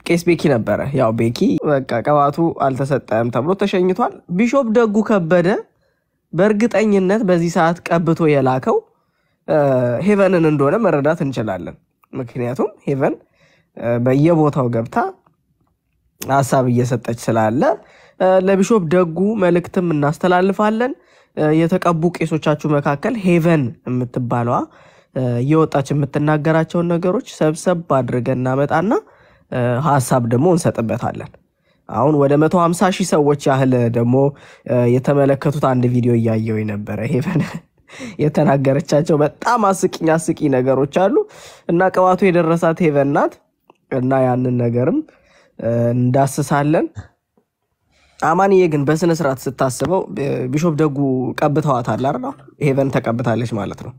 ቄስ ቤኪ ነበረ። ያው ቤኪ በቃ ቅባቱ አልተሰጠም ተብሎ ተሸኝቷል። ቢሾፕ ደጉ ከበደ በእርግጠኝነት በዚህ ሰዓት ቀብቶ የላከው ሄቨንን እንደሆነ መረዳት እንችላለን። ምክንያቱም ሄቨን በየቦታው ገብታ ሀሳብ እየሰጠች ስላለ ለቢሾፕ ደጉ መልእክትም እናስተላልፋለን። የተቀቡ ቄሶቻችሁ መካከል ሄቨን የምትባለዋ እየወጣች የምትናገራቸውን ነገሮች ሰብሰብ አድርገን እናመጣና ሀሳብ ደግሞ እንሰጥበታለን። አሁን ወደ መቶ ሀምሳ ሺህ ሰዎች ያህል ደግሞ የተመለከቱት አንድ ቪዲዮ እያየው ነበረ። ሄቨን የተናገረቻቸው በጣም አስቂኝ አስቂኝ ነገሮች አሉ እና ቅባቱ የደረሳት ሄቨን ናት እና ያንን ነገርም እንዳስሳለን። አማንዬ ግን በስነ ስርዓት ስታስበው ቢሾፕ ደጉ ቀብተዋታል አይደል? ሄቨን ተቀብታለች ማለት ነው።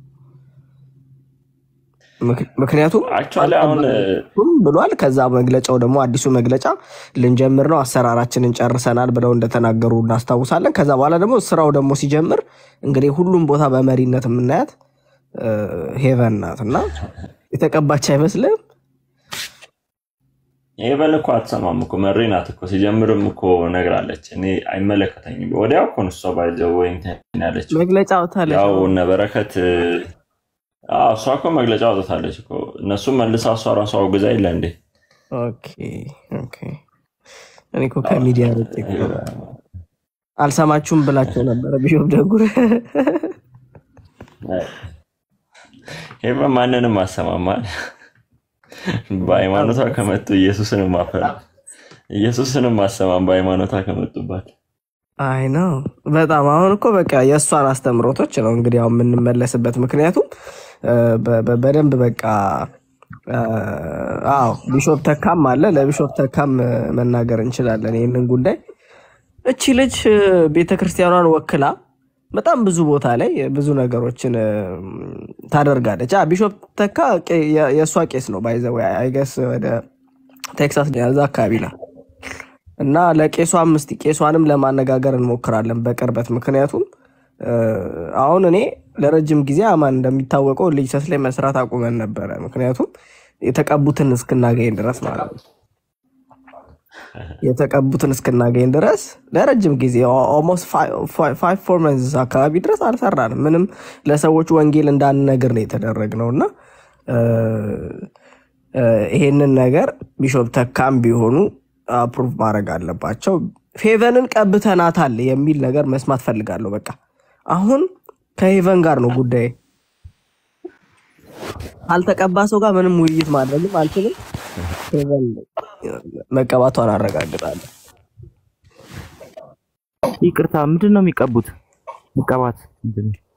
ምክንያቱም አሁን ብሏል። ከዛ መግለጫው ደግሞ አዲሱ መግለጫ ልንጀምር ነው አሰራራችንን ጨርሰናል ብለው እንደተናገሩ እናስታውሳለን። ከዛ በኋላ ደግሞ ስራው ደግሞ ሲጀምር እንግዲህ ሁሉም ቦታ በመሪነት የምናያት ሄቨን ናት እና የተቀባች አይመስልም። ሄቨን እኮ አትሰማም እኮ መሪ ናት እኮ ሲጀምርም እኮ ነግራለች። እኔ አይመለከተኝም ወዲያው እኮ ነው እሷ ባይዘው ወይ እንትን ያለችው መግለጫ አውጥታለች። ያው እነ በረከት አዎ፣ እሷ እኮ መግለጫ አውጥታለች እኮ እነሱም መልሳ እሷ ራሷ አውግዛ የለ እንዴ? ኦኬ ኦኬ። እኔ እኮ ከሚዲያ ርቄ እኮ አልሰማችሁም ብላቸው ነበረ ቢሾፕ ደጉ ሄቨን ማንንም አሰማማል በሃይማኖቷ ከመጡ ኢየሱስንም ማፈር ኢየሱስንም ማሰማም በሃይማኖቷ ከመጡባት አይ ነው በጣም አሁን እኮ በቃ የእሷን አስተምሮቶች ነው እንግዲህ አሁን የምንመለስበት። ምክንያቱም በደንብ በቃ አዎ ቢሾፕ ተካም አለ። ለቢሾፕ ተካም መናገር እንችላለን ይህንን ጉዳይ። እቺ ልጅ ቤተክርስቲያኗን ወክላ በጣም ብዙ ቦታ ላይ ብዙ ነገሮችን ታደርጋለች። ቢሾፕ ተካ የእሷ ቄስ ነው ባይዘው አይገስ ወደ ቴክሳስ ያዛ አካባቢ ነው እና ለቄሷም እስቲ ቄሷንም ለማነጋገር እንሞክራለን በቅርበት ምክንያቱም አሁን እኔ ለረጅም ጊዜ አማን እንደሚታወቀው ልጅሰስ ላይ መስራት አቁመን ነበረ። ምክንያቱም የተቀቡትን እስክናገኝ ድረስ ማለት ነው የተቀቡትን እስክናገኝ ድረስ ለረጅም ጊዜ ኦልሞስት ፋይቭ ፎር መንዝ አካባቢ ድረስ አልሰራንም። ምንም ለሰዎች ወንጌል እንዳንነግር ነው የተደረግነው እና ይሄንን ነገር ቢሾፕ ተካም ቢሆኑ አፕሩቭ ማድረግ አለባቸው። ፌቨንን ቀብተናታል የሚል ነገር መስማት ፈልጋለሁ። በቃ አሁን ከሄቨን ጋር ነው ጉዳይ። አልተቀባ ሰው ጋር ምንም ውይይት ማድረግም አልችልም። ሄቨን መቀባቷን አረጋግጣለሁ። ይቅርታ፣ ምንድን ነው የሚቀቡት? መቀባት ምንድን ነው?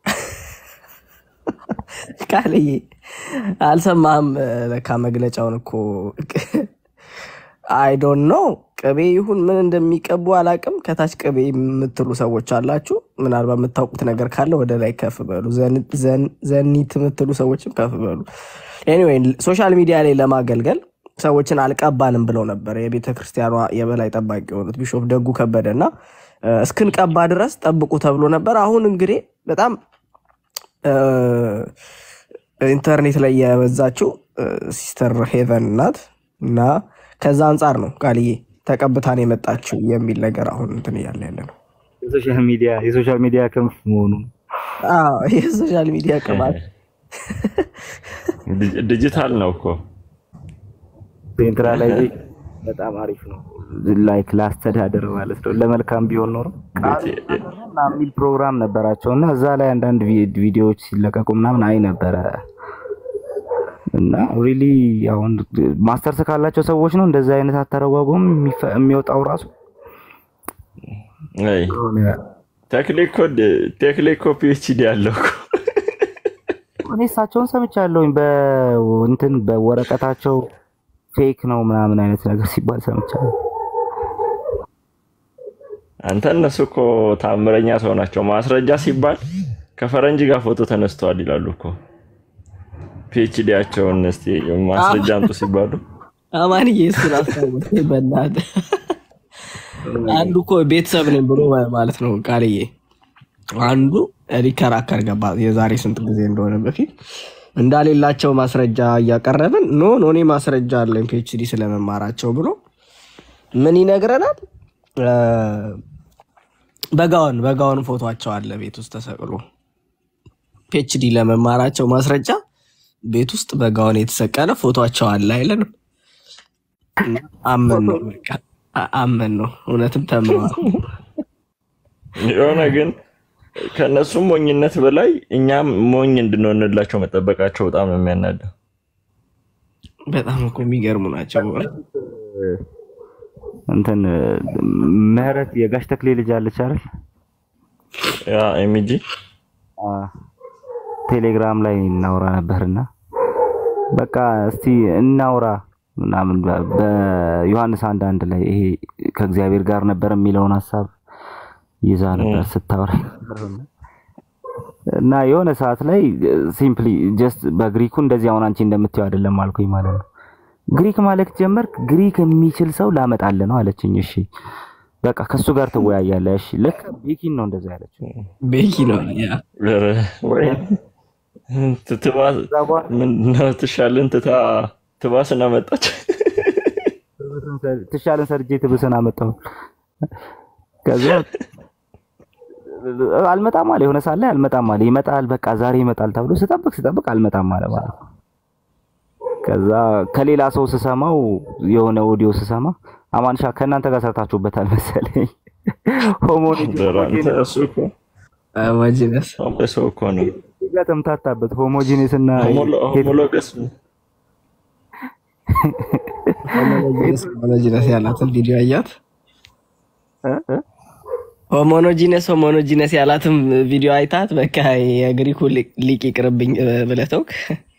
ቃልዬ አልሰማህም? ለካ መግለጫውን እኮ አይዶን ነው ቅቤ ይሁን ምን እንደሚቀቡ አላቅም። ከታች ቅቤ የምትሉ ሰዎች አላችሁ። ምናልባት የምታውቁት ነገር ካለ ወደ ላይ ከፍ በሉ። ዘኒት የምትሉ ሰዎችም ከፍ በሉ። ኤኒዌይ ሶሻል ሚዲያ ላይ ለማገልገል ሰዎችን አልቀባንም ብለው ነበር የቤተ ክርስቲያኗ የበላይ ጠባቂ የሆኑት ቢሾፕ ደጉ ከበደ እና እስክንቀባ ድረስ ጠብቁ ተብሎ ነበር። አሁን እንግዲህ በጣም ኢንተርኔት ላይ የበዛችው ሲስተር ሄቨን ናት እና ከዛ አንጻር ነው ቃልዬ ተቀብታን የመጣችው የሚል ነገር አሁን እንትን እያለ ያለ ነው። የሶሻል ሚዲያ የሶሻል ሚዲያ ክንፍ መሆኑ የሶሻል ሚዲያ ቅባት ዲጂታል ነው እኮ ሴንትራላይዜሽን በጣም አሪፍ ነው። ላይክ ለአስተዳደር ማለት ነው። ለመልካም ቢሆን ኖሮ የሚል ፕሮግራም ነበራቸው እና እዛ ላይ አንዳንድ ቪዲዮዎች ሲለቀቁ ምናምን አይ ነበረ እና ሪሊ አሁን ማስተርስ ካላቸው ሰዎች ነው እንደዚህ አይነት አተረጓጎም የሚወጣው ራሱ ቴክኒኮ ፒኤችዲ ያለው እኔ እሳቸውን ሰምቻለሁኝ። በእንትን በወረቀታቸው ፌክ ነው ምናምን አይነት ነገር ሲባል ሰምቻለሁ። አንተ እነሱ እኮ ታምረኛ ሰው ናቸው። ማስረጃ ሲባል ከፈረንጅ ጋር ፎቶ ተነስተዋል ይላሉ እኮ ፒኤችዲያቸውን እስቲ ማስረጃ አምጡ ሲባሉ አማንዬ እሱን አስታወሰኝ። በእናትህ አንዱ እኮ ቤተሰብ ነኝ ብሎ ማለት ነው ቃልዬ አንዱ ሊከራከር ገባ። የዛሬ ስንት ጊዜ እንደሆነ በፊት እንዳሌላቸው ማስረጃ እያቀረብን ኖ ኖ እኔ ማስረጃ አለኝ ፒኤችዲ ስለመማራቸው ብሎ ምን ይነግረናል? እ፣ በጋውን በጋውን ፎቶቸው አለ ቤት ውስጥ ተሰቅሎ ፒኤችዲ ለመማራቸው ማስረጃ ቤት ውስጥ በጋውን የተሰቀለ ፎቶቸው አለ አይለንም። አመን ነው በቃ አ- አመን ነው እውነትም ተምረዋል። የሆነ ግን ከእነሱም ሞኝነት በላይ እኛም ሞኝ እንድንሆንላቸው መጠበቃቸው በጣም ነው የሚያናደው። በጣም እኮ የሚገርሙ ናቸው። እንትን ምህረት የጋሽ ተክሌ ልጅ አለች አይደል? ያ ኤሚጂ አ፣ ቴሌግራም ላይ እናውራ ነበርና በቃ እስቲ እናውራ ምናምን በ- በዮሐንስ አንድ አንድ ላይ ይሄ ከእግዚአብሔር ጋር ነበር የሚለውን ሀሳብ ይዛ ነበር ስታወራ እና የሆነ ሰዓት ላይ ሲምፕሊ ጀስት በግሪኩ እንደዚህ አሁን አንቺ እንደምትይው አይደለም አልኩኝ ማለት ነው። ግሪክ ማለት ጀመርክ፣ ግሪክ የሚችል ሰው ላመጣልህ ነው አለችኝ። እሺ በቃ ከሱ ጋር ትወያያለህ። እሺ ልክ ቤኪን ነው እንደዛ ያለችው። ቤኪ ነው ያ ኧረ ወይ ትትባ ምንድነው ትሻልን ትታ ትባስና መጣች። ትሻለን ሰርጄ ትብስን አመጣሁ። ከዛ አልመጣም አለ የሆነ ሳለ አልመጣም አለ ይመጣል፣ በቃ ዛሬ ይመጣል ተብሎ ስጠብቅ ስጠብቅ አልመጣም አለ ማለት ነው። ከዛ ከሌላ ሰው ስሰማው የሆነ ኦዲዮ ስሰማ አማንሻ ከእናንተ ጋር ሰርታችሁበታል መሰለኝ ሆሞሎጂ አንተ እሱ እኮ ማጂነስ ሰው እኮ ነው ጋር ተምታታበት ሆሞጂኔስ እና ሆሞሎገስ ሆሞኖጂነስ ያላትን ቪዲዮ አያት። ሆሞኖጂነስ ሆሞኖጂነስ ያላትን ቪዲዮ አይታት በቃ የግሪኩ ሊቅ ይቅርብኝ ብለህ ተውክ።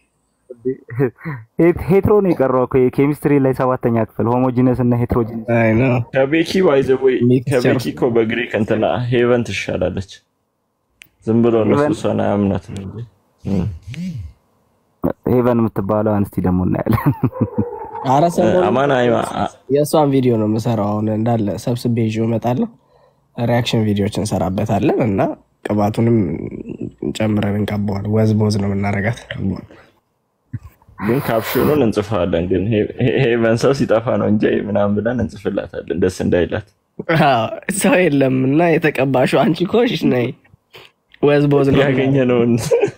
ሄትሮ ነው የቀረው እኮ የኬሚስትሪ ላይ ሰባተኛ ክፍል ሆሞጂነስ እና ሄትሮጂነስ አይ ነው ከቤኪ ባይዘወይ ከቤኪ እኮ በግሪክ እንትና ሄቨን ትሻላለች። ዝም ብሎ እነሱ እሷን አያምናት ነው እንጂ እም። ሄቨን የምትባለው አንስቲ ደግሞ እናያለን። ኧረ ሰሞኑን አማን አይማ የእሷን ቪዲዮ ነው የምሰራው። አሁን እንዳለ ሰብስቤ ይዤው እመጣለሁ። ሪያክሽን ቪዲዮዎች እንሰራበታለን እና ቅባቱንም ጨምረን እንቀባዋል። ወዝ በወዝ ነው የምናረጋት። ግን ካፕሽኑን እንጽፋለን። ግን ሄቨን ሰው ሲጠፋ ነው እንጂ ምናምን ብለን እንጽፍላታለን ደስ እንዳይላት። አዎ፣ ሰው የለም እና የተቀባሹ አንቺ ኮሽ ነይ ወዝ በወዝ ነው ያገኘነውን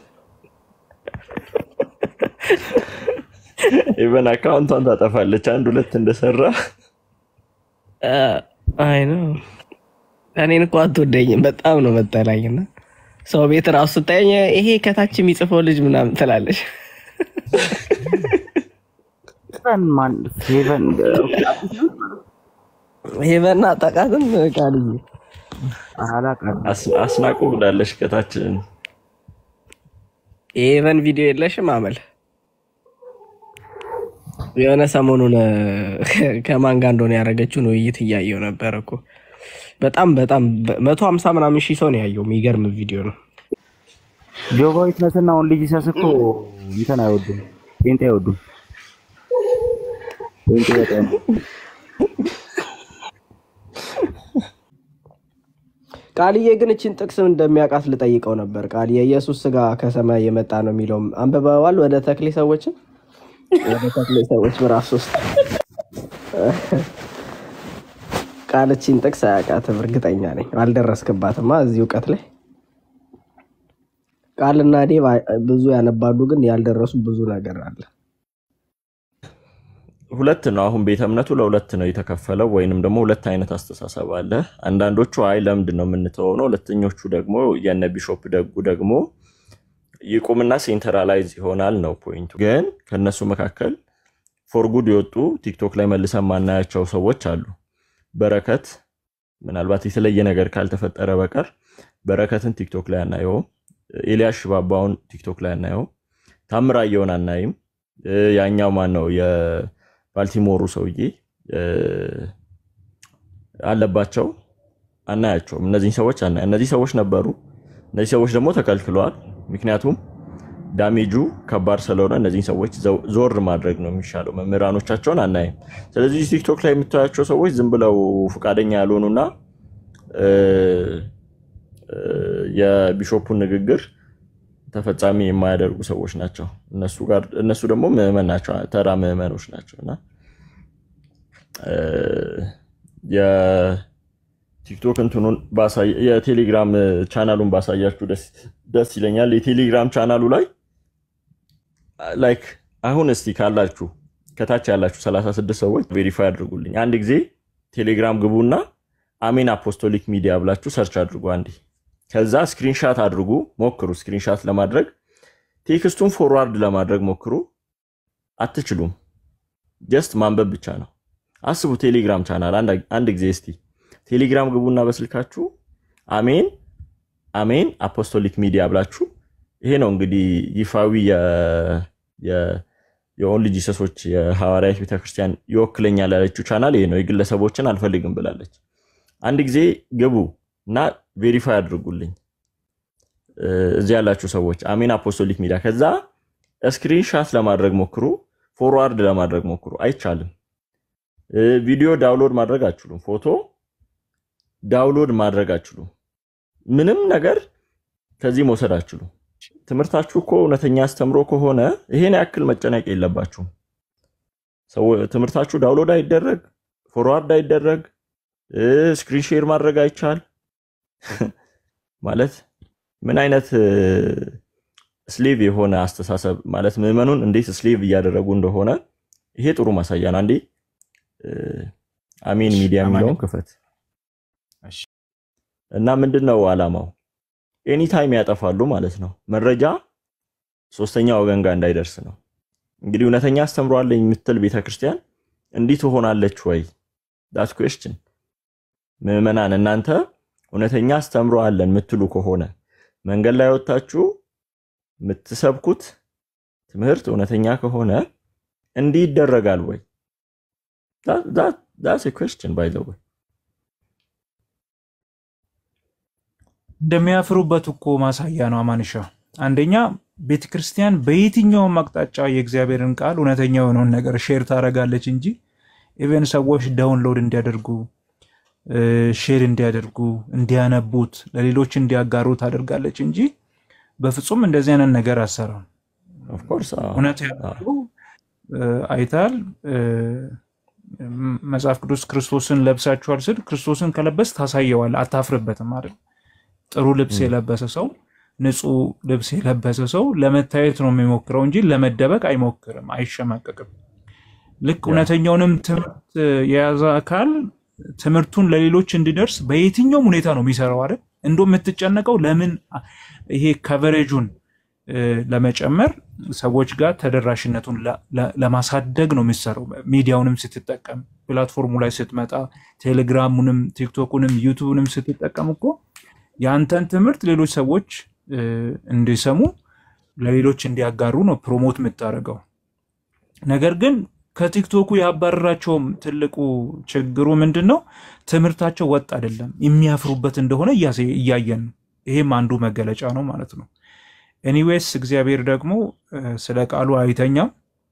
ኢቨን አካውንቷን ታጠፋለች። አንድ ሁለት እንደሰራ አይ ነው እኔን እኮ አትወደኝም። በጣም ነው መጠላኝና ሰው ቤት ራሱ ስታየኝ ይሄ ከታች የሚጽፈው ልጅ ምናምን ትላለች። ሄቨን ማን ሄቨን ሄቨን አጣቃትም ቃልዬ አላውቃትም። አስ- አስናቁ ብላለች ከታች የሄቨን ቪዲዮ የለሽም አመል የሆነ ሰሞኑን ከማን ጋር እንደሆነ ያደረገችውን ውይይት እያየው ነበር እኮ በጣም በጣም መቶ ሀምሳ ምናምን ሺህ ሰው ነው ያየው። የሚገርም ቪዲዮ ነው። ጆቫ ዊትነስ እና አሁን ልጅ ሲያስ እኮ እንትን አይወዱም፣ ጴንጤ አይወዱም። ጴንጤ በጣም ቃልዬ ግን እችን ጥቅስ እንደሚያውቃት ልጠይቀው ነበር። ቃል የኢየሱስ ስጋ ከሰማይ የመጣ ነው የሚለውም አንብበዋል። ወደ ተክሌ ሰዎችም ወደ ተክሌ ሰዎች ምዕራፍ ሶስት ቃል እችን ጥቅስ አያውቃትም፣ እርግጠኛ ነኝ። አልደረስክባትማ እዚህ እውቀት ላይ ቃልና ዴቭ ብዙ ያነባሉ፣ ግን ያልደረሱ ብዙ ነገር አለ። ሁለት ነው። አሁን ቤተ እምነቱ ለሁለት ነው የተከፈለው፣ ወይንም ደግሞ ሁለት አይነት አስተሳሰብ አለ። አንዳንዶቹ አይ ለምንድን ነው የምንተወው ነው። ሁለተኞቹ ደግሞ የነ ቢሾፕ ደጉ ደግሞ ይቁምና ሴንትራላይዝ ይሆናል ነው ፖይንቱ። ግን ከነሱ መካከል ፎርጉድ የወጡ ቲክቶክ ላይ መልሰን ማናያቸው ሰዎች አሉ። በረከት ምናልባት የተለየ ነገር ካልተፈጠረ በቀር በረከትን ቲክቶክ ላይ አናየውም። ኤልያስ ሽባባውን ቲክቶክ ላይ አናየውም። ታምራየውን አናይም። እ፣ ያኛው ማን ነው የባልቲሞሩ ሰውዬ እ፣ አለባቸው አናያቸውም። እነዚህ ሰዎች አና እነዚህ ሰዎች ነበሩ። እነዚህ ሰዎች ደግሞ ተከልክለዋል። ምክንያቱም ዳሜጁ ከባድ ስለሆነ እነዚህን ሰዎች ዘው- ዞር ማድረግ ነው የሚሻለው። መምህራኖቻቸውን አናይም። ስለዚህ ቲክቶክ ላይ የምታያቸው ሰዎች ዝም ብለው ፈቃደኛ ያልሆኑና እ፣ እ፣ የቢሾፑን ንግግር ተፈጻሚ የማያደርጉ ሰዎች ናቸው። እነሱ ጋር እነሱ ደግሞ ምዕመን ናቸው፣ ተራ ምዕመኖች ናቸው እና እ፣ የቲክቶክ እንትኑን ባሳይ- የቴሌግራም ቻናሉን ባሳያችሁ ደስ ደስ ይለኛል። የቴሌግራም ቻናሉ ላይ ላይክ አሁን እስቲ ካላችሁ ከታች ያላችሁ 36 ሰዎች ቬሪፋይ አድርጉልኝ። አንድ ጊዜ ቴሌግራም ግቡና አሜን አፖስቶሊክ ሚዲያ ብላችሁ ሰርች አድርጉ አንዴ። ከዛ ስክሪንሻት አድርጉ ሞክሩ። ስክሪንሻት ለማድረግ ቴክስቱን ፎርዋርድ ለማድረግ ሞክሩ። አትችሉም። ጀስት ማንበብ ብቻ ነው። አስቡ። ቴሌግራም ቻናል አንድ- አንድ ጊዜ እስቲ ቴሌግራም ግቡና በስልካችሁ አሜን አሜን አፖስቶሊክ ሚዲያ ብላችሁ ይሄ ነው እንግዲህ ይፋዊ የ- የ- የኦንሊ ጂሰሶች የሐዋርያት ቤተክርስቲያን ይወክለኛል ያለችው ቻናል ይሄ ነው። የግለሰቦችን አልፈልግም ብላለች። አንድ ጊዜ ግቡ እና ቬሪፋይ አድርጉልኝ እ፣ እዚህ ያላችሁ ሰዎች አሜን አፖስቶሊክ ሚዲያ። ከዛ ስክሪንሻት ለማድረግ ሞክሩ፣ ፎርዋርድ ለማድረግ ሞክሩ። አይቻልም። እ፣ ቪዲዮ ዳውንሎድ ማድረግ አችሉም። ፎቶ ዳውንሎድ ማድረግ አችሉም። ምንም ነገር ከዚህ መውሰድ አችሉም። ትምህርታችሁ እኮ እውነተኛ አስተምሮ ከሆነ ይሄን ያክል መጨነቅ የለባችሁም። ሰው ትምህርታችሁ ዳውንሎድ አይደረግ፣ ፎርዋርድ አይደረግ፣ ስክሪን ሼር ማድረግ አይቻል ማለት ምን አይነት ስሌቭ የሆነ አስተሳሰብ ማለት ምዕመኑን እንዴት ስሌቭ እያደረጉ እንደሆነ ይሄ ጥሩ ማሳያ ነው። አንዴ እ፣ አሜን ሚዲያ የሚለውን ክፈት እሺ። እና ምንድን ነው ዓላማው? ኤኒታይም ያጠፋሉ ማለት ነው። መረጃ ሶስተኛ ወገን ጋር እንዳይደርስ ነው። እንግዲህ እውነተኛ አስተምሮ አለኝ የምትል ቤተክርስቲያን እንዲህ ትሆናለች ወይ? ዳት ኩዌስችን ምዕመናን እናንተ እውነተኛ አስተምሮ አለን የምትሉ ከሆነ መንገድ ላይ ወጥታችሁ የምትሰብኩት ትምህርት እውነተኛ ከሆነ እንዲህ ይደረጋል ወይ? ዳትስ ኩዌስችን ባይ ዘ ወይ እንደሚያፍሩበት እኮ ማሳያ ነው አማንሻ። አንደኛ ቤተ ክርስቲያን በየትኛውም አቅጣጫ የእግዚአብሔርን ቃል እውነተኛ የሆነውን ነገር ሼር ታደርጋለች እንጂ ኢቨን ሰዎች ዳውንሎድ እንዲያደርጉ ሼር እንዲያደርጉ እንዲያነቡት ለሌሎች እንዲያጋሩ ታደርጋለች እንጂ በፍጹም እንደዚህ አይነት ነገር አሰራም። ኦፍ ኮርስ እውነት ያሉ አይታል መጽሐፍ ቅዱስ ክርስቶስን ለብሳችኋል ስል ክርስቶስን ከለበስ ታሳየዋል፣ አታፍርበትም አይደል? ጥሩ ልብስ የለበሰ ሰው ንጹህ ልብስ የለበሰ ሰው ለመታየት ነው የሚሞክረው እንጂ ለመደበቅ አይሞክርም፣ አይሸማቀቅም። ልክ እውነተኛውንም ትምህርት የያዘ አካል ትምህርቱን ለሌሎች እንዲደርስ በየትኛውም ሁኔታ ነው የሚሰራው አይደል? እንዶ የምትጨነቀው ለምን ይሄ ከቨሬጁን ለመጨመር ሰዎች ጋር ተደራሽነቱን ለማሳደግ ነው የሚሰራው። ሚዲያውንም ስትጠቀም ፕላትፎርሙ ላይ ስትመጣ ቴሌግራሙንም፣ ቲክቶኩንም፣ ዩቱብንም ስትጠቀም እኮ የአንተን ትምህርት ሌሎች ሰዎች እንዲሰሙ ለሌሎች እንዲያጋሩ ነው ፕሮሞት የምታደርገው። ነገር ግን ከቲክቶኩ ያባረራቸውም ትልቁ ችግሩ ምንድን ነው? ትምህርታቸው ወጥ አይደለም፣ የሚያፍሩበት እንደሆነ እያየን ነው። ይሄም አንዱ መገለጫ ነው ማለት ነው። ኤኒዌይስ እግዚአብሔር ደግሞ ስለ ቃሉ አይተኛም፣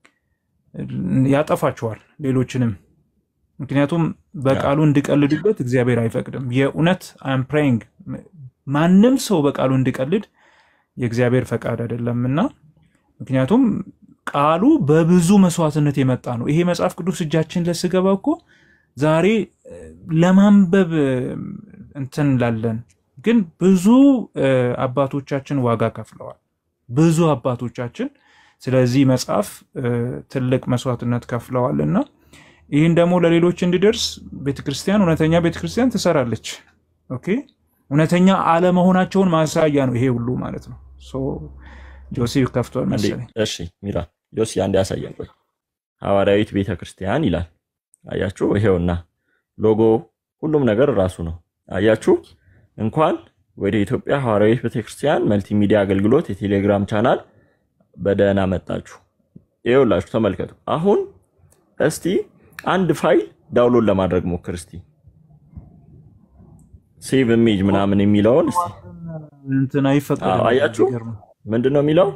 ያጠፋቸዋል ሌሎችንም። ምክንያቱም በቃሉ እንዲቀልዱበት እግዚአብሔር አይፈቅድም። የእውነት አም ፕሬይንግ ማንም ሰው በቃሉ እንዲቀልድ የእግዚአብሔር ፈቃድ አይደለም እና ምክንያቱም ቃሉ በብዙ መስዋዕትነት የመጣ ነው። ይሄ መጽሐፍ ቅዱስ እጃችን ለስገባ እኮ ዛሬ ለማንበብ እንትን ላለን ግን ብዙ አባቶቻችን ዋጋ ከፍለዋል። ብዙ አባቶቻችን ስለዚህ መጽሐፍ ትልቅ መስዋዕትነት ከፍለዋል እና ይህን ደግሞ ለሌሎች እንዲደርስ ቤተክርስቲያን እውነተኛ ቤተክርስቲያን ትሰራለች። ኦኬ እውነተኛ አለመሆናቸውን ማሳያ ነው ይሄ ሁሉ ማለት ነው። ጆሲ ከፍቷል መሰለኝ። እሺ ሚራ ጆሲ አንድ ያሳየን። ቆይ ሐዋርያዊት ቤተ ክርስቲያን ይላል። አያችሁ፣ ይሄውና ሎጎ ሁሉም ነገር ራሱ ነው። አያችሁ፣ እንኳን ወደ ኢትዮጵያ ሐዋርያዊት ቤተክርስቲያን መልቲሚዲያ አገልግሎት የቴሌግራም ቻናል በደህና መጣችሁ። ይኸውላችሁ ተመልከቱ። አሁን እስቲ አንድ ፋይል ዳውንሎድ ለማድረግ ሞክር እስቲ ሴቭ ኢሜጅ ምናምን የሚለውን እስቲ እንትን አይፈቀድም። አያችሁ ምንድን ነው የሚለው?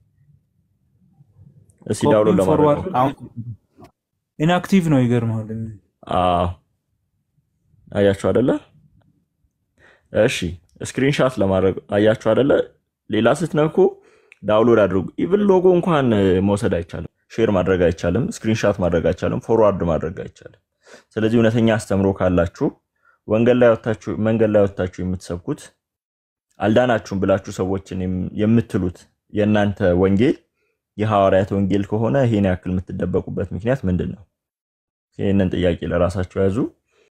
እስቲ ዳውንሎድ ለማድረግ ኢንአክቲቭ ነው። ይገርማል። አዎ አያችሁ አይደለ? እሺ ስክሪንሻት ለማድረግ አያችሁ አይደለ? ሌላ ስትነኩ ዳውንሎድ አድርጉ። ኢቭን ሎጎ እንኳን መውሰድ አይቻልም፣ ሼር ማድረግ አይቻልም፣ ስክሪንሻት ማድረግ አይቻልም፣ ፎርዋርድ ማድረግ አይቻልም። ስለዚህ እውነተኛ አስተምሮ ካላችሁ ወንጌል ላይ ወታችሁ መንገድ ላይ ወታችሁ የምትሰብኩት አልዳናችሁም ብላችሁ ሰዎችን የምትሉት የእናንተ ወንጌል የሐዋርያት ወንጌል ከሆነ ይሄን ያክል የምትደበቁበት ምክንያት ምንድን ነው? ይህንን ጥያቄ ለራሳችሁ ያዙ።